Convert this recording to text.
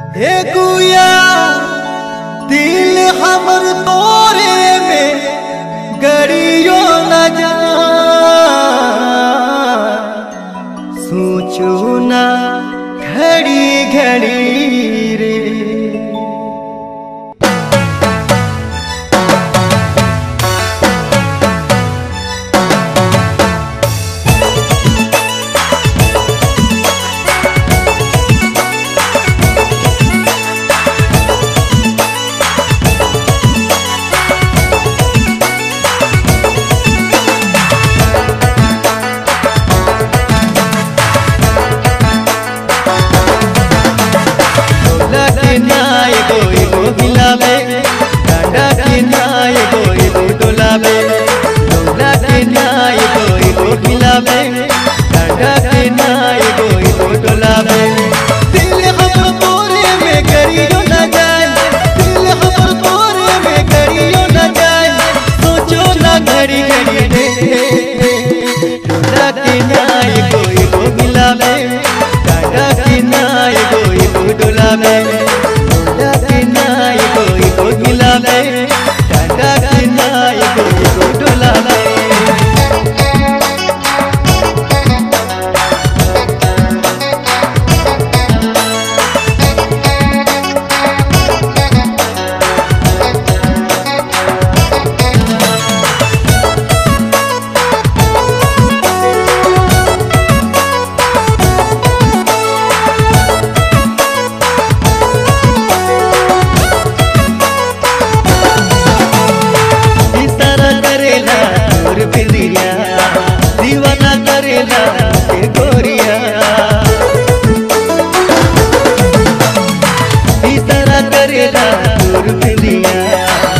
हे गुया दिल हमर तोरे में गड़ियो न जा सोचो ना घड़ी घड़ी रे डोला के नाय गोई गो हिलावे डांडा के नाय गोई गो डोलावे डोला के नाय गोई गो हिलावे डांडा के नाय गोई गो डोलावे दिल हमर तोरे में करियो न जाए दिल हमर तोरे में करियो न जाए सोचो ना घड़ी घड़ी रे डोला के नाय गोई गो हिलावे डांडा के नाय गोई गो डोलावे डोला के नाय गोई गो हिलावे डांडा के नाय गोई गो डोलावे इशारा करेला तोर बिंदिया दीवाना करेला के गोरिया इशारा करेला तोर बिंदिया